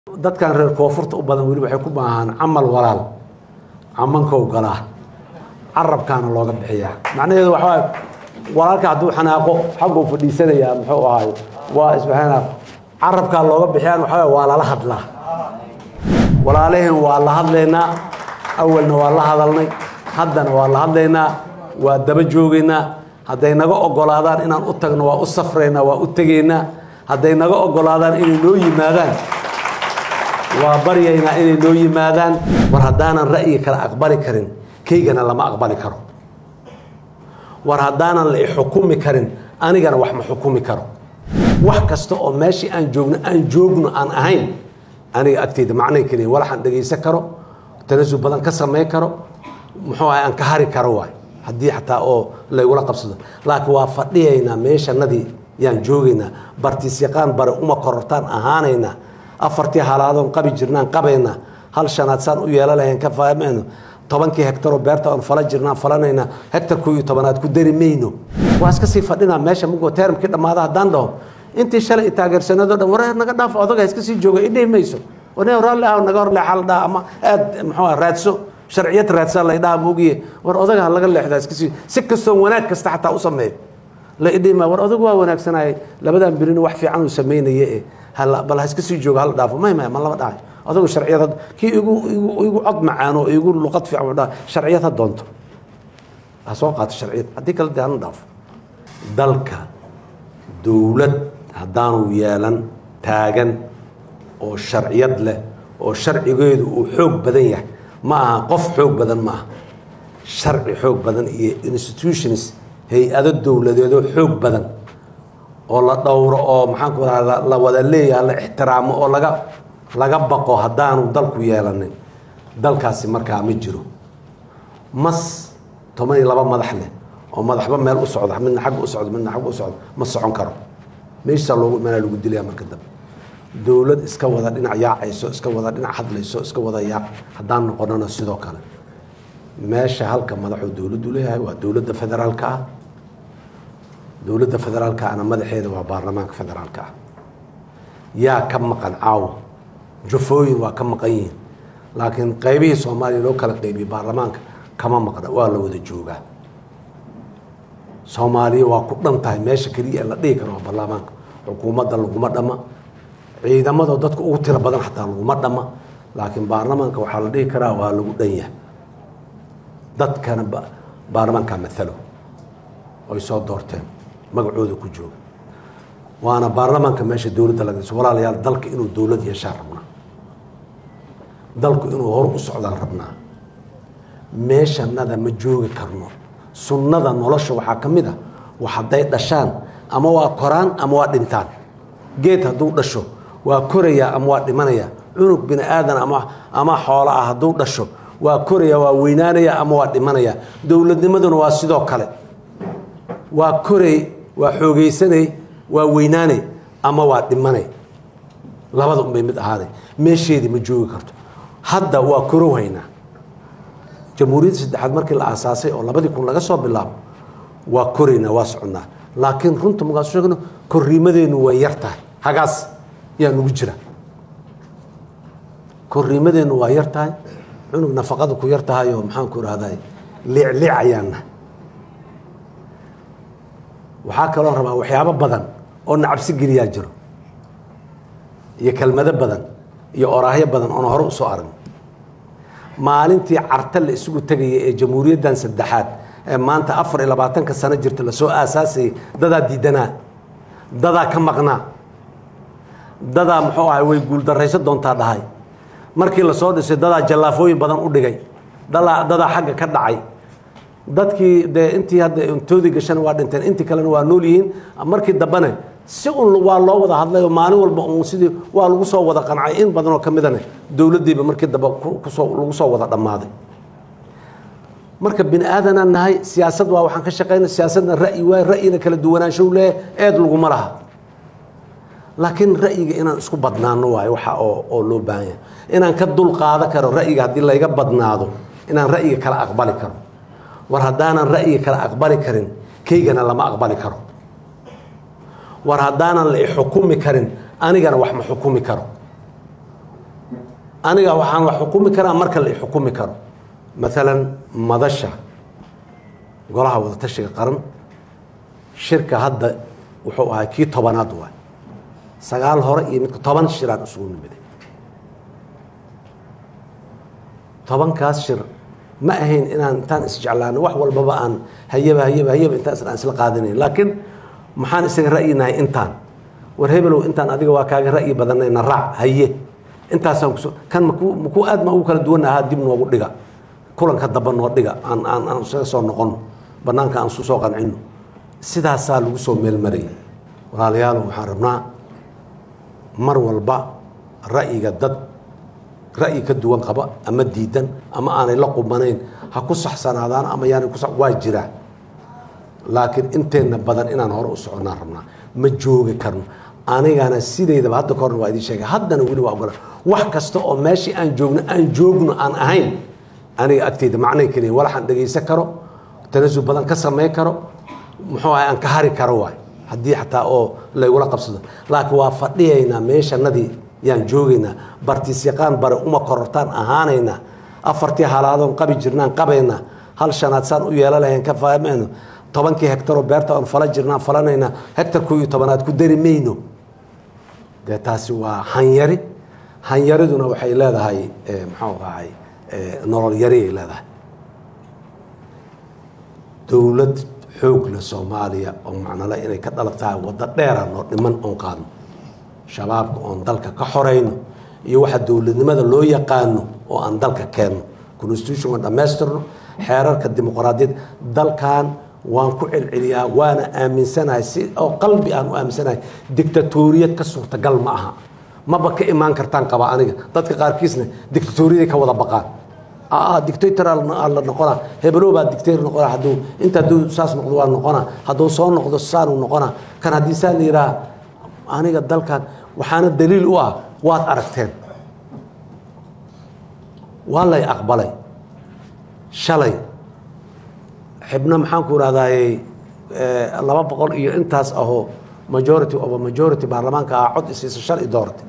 dadkan reer koonfurta u badan weli waxay ku baahaan camal walaal camankow galaa carabkaana looga bixiyaa macnaheedu waxaa waaye walaalka hadduu xanaaqo xagguu fadhiisanayaa muxuu ahaay waa isbaxanaaq carabkaa looga bixiyaan waxaa waaye waa lala hadlaa walaalaheen waa la hadlaynaa awalna waa la hadalnay haddana waa la hadlaynaa waa daba joogaynaa hadday naga ogolaadaan inaan u tagno waa u safraynaa waa u tegaynaa hadday naga ogolaadaan inay noo yimaadaan waa baryaynaa inay noo yimaadaan war haddaanan ra'yiga kale aqbali karin kaygana lama aqbali karo war haddaanan la ixukumi karin anigana wax ma xukumi karo wax kasta oo meeshii aan joogno aan joogno aan ahayn aniga agteyda macnay keliya walaxaan dhegaysan karo tanasul badan ka samayn karo muxuu ahay aan ka hari karo waay haddii xataa oo laygula qabsado laakiin waa fadhiyaynaa meeshanadii yaan joogaynaa bartiisyaqaan bare uma korortaan ahaanaynaa afartii halaadoon qabi jirnaan qabaynaa hal shanaad saan u yeela lahayn ka fahmayno tobankii hektaroo beerta oon fala jirnaan falanaynaa hektar koo iyo tobanaad ku dari mayno waa iska sii fadhinaa meesha mugoo teeramkii dhammaada haddaan dhaho intii shalay i taageersanado dhan war naga dhaaf odaga iska sii jooga idhihi mayso wane raalli ah naga hor leexal dhaha ama aad muxuu ah raadso sharciyad raadsaa la idhaha moogiye war odaga ha laga leexdaa iska sii si kastoo wanaag kasta xataa u sameeyo la idhihi ma war odagu waa wanaagsanaaye labadan birina wax fiican uu samaynaye e bal ha iska sii jooga hala dhaafo may may ma lama dhahay odagu sharciyad kii igu igu cod macaano igu luqad fiican dhaa sharciyad ha doonto ha soo qaato sharciyad haddii kale dee hana dhaafo dalka dowlad haddaanu yeelan taagan oo sharciyad leh oo sharcigeedu uu xoog badan yahay ma aha qof xoog badan ma aha sharci xoog badan iyo institutions hay-ado dowladeedoo xoog badan oo la dhowro oo maxaan ku rahda la wada leeyaha la ixtiraamo oo laga laga baqo haddaanu dalku yeelanin dalkaasi markaa ma jiro mas toban iyo laba madax leh oo madaxba meel u socda midna xagga u socdo midna xagga u socdo ma socon karo meeshaa loogu imaanaa lagu dilaya marka dambe dowlad iska wada dhinac yaacayso iska wada dhinac hadlayso iska wada yaac haddaan noqonana sidoo kale meesha halka madaxuu dowladdu leeyahay waa dowladda federaalka ah dowladda federaalka ahna madaxeeda waa baarlamaanka federaalka ah yaa ka maqan caawo jufooyin waa ka maqan yihiin laakiin qaybihii soomaaliya loo kala qaybiyey baarlamaanka kama maqna waa la wada joogaa soomaaliya waa ku dhan tahay meesha keliya la dhihi karo waa baarlamaanka xukuumadda laguma dhama ciidamadoo dadka ugu tiro badan xataa laguma dhama laakiin baarlamaanka waxaa la dhihi karaa waa lagu dhan yahay dadkana baarlamaankaa maalo oy soo doorteen magacooda ku jooga waana baarlamaanka meesha dowladda laga dhiso walaalayaal dalka inuu dowlad yeeshaan rabnaa dalku inuu hor u socdaan rabnaa meeshanada ma joogi karno sunnada nolosha waxaa ka mid a wax hadday dhashaan ama waa koraan ama waa dhintaan geed hadduu dhasho waa korayaa ama waa dhimanayaa cunug bini aadan ama ama xoolo ah hadduu dhasho waa koraya waa weynaanaya ama waa dhimanaya dowladnimaduna waa sidoo kale waa koray waa xoogaysanay waa weynaanay ama waa dhimanay labada unbay mid ahaaday meesheedii ma joogi karto hadda waa korow haynaa jamhuuriyadda saddexaad markii la aasaasay oo labadii kun laga soo bilaabo waa koraynaa waa soconnaa laakiin runta markaas sheegno korriimadeennu way yar tahay hagaas yaa nugu jira korriimadeennu waa yar tahay cunug nafaqada ku yar tahay oo maxaan ku ihahday liicliicayaanna waxaa kaloo rabaa waxyaabo badan oo nacabsi geliyaa jiro iyo kelmado badan iyo oraahyo badan oona hore usoo aragno maalintii carta la isugu tegaya ee jamhuuriyaddan saddexaad ee maanta afar iyo labaatanka sano jirta lasoo aasaasayay dadaa diidanaa dadaa ka maqnaa dadaa muxuu ahay way guuldarayso doontaa dhahay markii lasoo dhisay dadaa jallaafooyin badan u dhigay dadaa dadaa xagga ka dhacay dadkii dee intii hadda intoodii gashana waa dhinteen intii kalena waa nool yihiin markii dambene si un waa loo wada hadlay oo maalin walba un sidii waa lagu soo wada qancay in badanoo ka midane dowladdiiba markii dambe kusoo lagu soo wada dhammaaday marka bini aadanaan nahay siyaasad waa waxaan ka shaqayna siyaasadna ra'yi waay ra'yina kala duwanaanshow leeyahay eed laguma laha laakiin ra'yiga inaan isku badnaano waayo waxa oo oo loo baahan yahay inaan ka dul qaado karo ra'yiga haddii layga badnaado inaan ra'yiga kala aqbali karo war haddaanan ra'yiga kala aqbali karin kaygana lama aqbali karo war haddaanan la ixukumi karin anigana wax ma xukumi karo aniga waxaan wax xukumi karaa marka la xukumi karo maalan madasha golaha wadatashiga qaran shirka hadda wuxuu ahaa kii tobanaad waay sagaal hore iyo midka toban shiraan isugu nimiday tobankaas shir ma ahayn inaan intaan isjeclaano wax walbaba aan hayaba hayaba hayaba intaan aan isla qaadanayn laakiin maxaan isaga ra'yinahay intaan war hebelow intaan adiga waa kaaga ra'yi badanayna raac haye intaasaan kuso kan maku makuu aad ma ugu kala duwan ahaa dib noogu dhiga kulanka damba noo dhiga aan aan aan isaga soo noqono banaanka aan isu soo qancino sidaasaa lagu soo meelmarayay walaalayaal waxaan rabnaa mar walba ra'yiga dad ra'yi ka duwan qaba ama diidan ama aanay la qubanayn ha ku saxsanaadaan ama yaanay ku waa jiraa laakiin inteenna badan inaan hore u soconnaan rabnaa ma joogi karno anigana sideydaba hadda ka horna waa idiin sheegay haddana weli waa ogola wax kasta oo meeshii aan joogno aan joogno aan ahayn aniga agteyda macnay keliya walaxaan dhegaysan karo tanasul badan ka samayn karo muxuu ahay aan ka hari karo waay haddii xataa oo laygula qabsado laakiin waa fadhiyaynaa meeshanadii yaan joogaynaa bartiis yaqaan bare uma korortaan ahaanaynaa afartii halaadoon qabi jirnaan qabaynaa hal shanaad saan u yeela lahayn ka fahmayno tobankii hektaroo beerta aan fala jirnaan falanaynaa hektar koo iyo tobanaad ku dari mayno dee taasi waa hanyari hanyariduna waxay leedahay muxuu ahay nolol yari ay leedahay dowlad xoog le soomaaliya oo macnole inay ka dhalag tahay waddo dheera noo dhiman oon qaadno shabaabka oon dalka ka xorayno iyo waxa dowladnimada loo yaqaano oo aan dalka keenno constitution aan dhammaystirno xeerarka dimuqraadiyad dalkan waan ku celceliyaa waana aaminsanahay si oo qalbi aan u aaminsanahay dictatoriyad ka suurtagal ma aha maba ka imaan kartaan qaba aniga dadka qaarkiisna dictatoriyaday ka wada baqaan dictator la noqona hebelo baa dictator noqona hadduu inta hadduu saas noqdo waa noqona hadduu soo noqdo saanuu noqona kan haddii saa la yidhaha aniga dalkan waxaana daliil u ah waad aragteen waa lay aqbalay shalay xibno maxaan ku irahdaayey laba boqol iyo intaas ahoo majority oba majority baarlamaanka ah cod isiisa shal i doortay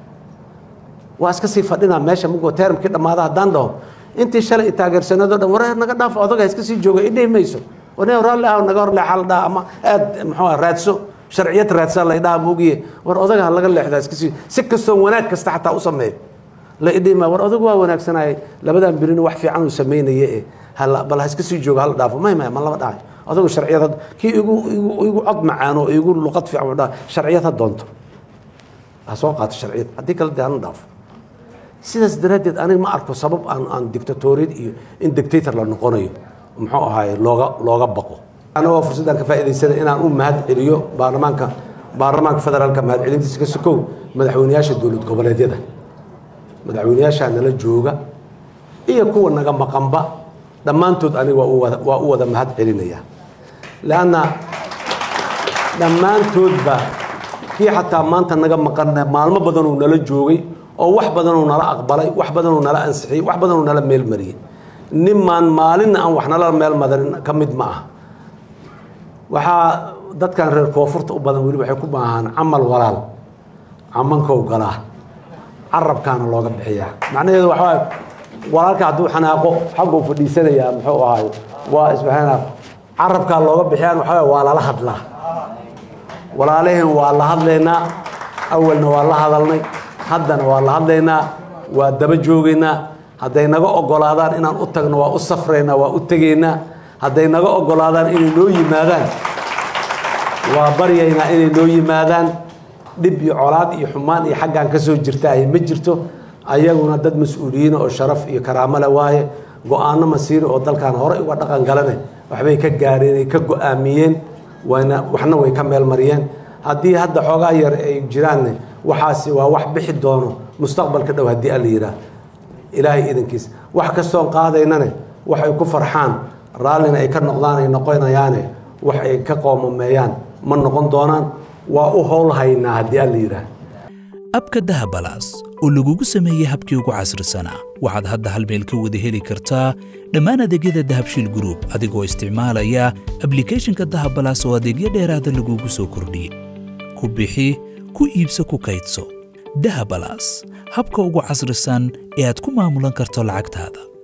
waa iska sii fadhinaa meesha mugoo termkii dhammaada haddaan dhaho intii shalay i taageersanado dhan war naga dhaaf odaga iska sii jooga idhihi mayso wane raalli ah naga hor leexa la dhaha ama aad muxuu raadso sharciyad raadsan la idhaha moogiye war odaga ha laga leexdaa iska sii si kastoo wanaag kasta xataa u sameeyo la idhihi ma war odagu waa wanaagsanayay labadan birina wax fiican uu samaynaye e hala bal ha iska sii jooga hala dhaafo may may ma lama dhahay odagu sharciyad kii igu igu igu cod macaano igu luqad fiican dhaha sharciyad ha doonto ha soo qaato sharciyad haddii kale dee hana dhaafo sidaas daraaddeed aniga ma arko sabab aan aan dictatoriyad iyo in dictator la noqonayo muxuu ahaay looga looga baqo anagoo fursaddan ka faa'iidaysanay inaan u mahad celiyo baarlamaanka baarlamaanka federaalka mahad celintiisa ka sokow madaxweyneyaasha dowlad goboleedyada madaxweyneyaashaa nala jooga iyo kuwa naga maqanba dhammaantood aniga waa u wada waa u wada mahad celinaya leanna dhammaantoodba kii xataa maanta naga maqan maalmo badanuu nala joogay oo wax badanuu nala aqbalay wax badanuu nala ansixiyey wax badanuu nala meelmariyey nimaan maalinna aan wax nala meel madarin ka mid ma ah waxaa dadkan reer koonfurta u badan weli waxay ku baahaan camal walaal camankow galaa carabkaana looga bixiyaa macnaheedu waxaa walaalka hadduu xanaaqo xagguu fadhiisanayaa muxuu ahaay waa isbaxana carabkaa looga bixiyaan waxaa waa lala hadlaa walaalaheen waa la hadlaynaa awalna waa la hadalnay haddana waa la hadlaynaa waa daba joogaynaa hadday naga ogolaadaan inaan u tagno waa u safraynaa waa u tegaynaa hadday naga ogolaadaan inay noo yimaadaan waa baryaynaa inay noo yimaadaan dhib iyo colaad iyo xumaan iyo xaggaan ka soo jirtaahay ma jirto ayaguna dad mas-uuliyiina oo sharaf iyo karaamo le waaye go-aano masiiri oo dalkan horey uga dhaqan galane waxbay ka gaareen ay ka go-aamiyeen wayna waxna way ka meel mariyeen haddii hadda xoogaa yar ay jiraanne waxaasi waa wax bixi doono mustaqbalka dhow haddii alla yidhaah ilaahay idankiis wax kastoon qaadaynane wax ay ku farxaan raallina ay ka noqdaan ay noqonayaane wax ay ka qoomameeyaan ma noqon doonaan waa u howlhaynaa haddii alla yidhaah abka dahabalaas oo lagugu sameeyey habkii ugu casrisanaa waxaad hadda hal meel ka wada heli kartaa dhammaan adeegyada dahabshiil gruub adigoo isticmaalaya ablikhethonka dahabalaas oo adeegyo dheeraada lagugu soo kordhiyey ku bixi ku iibso ku kaydso dahabalas habka ugu casrisan ee aad ku maamulan karto lacagtaada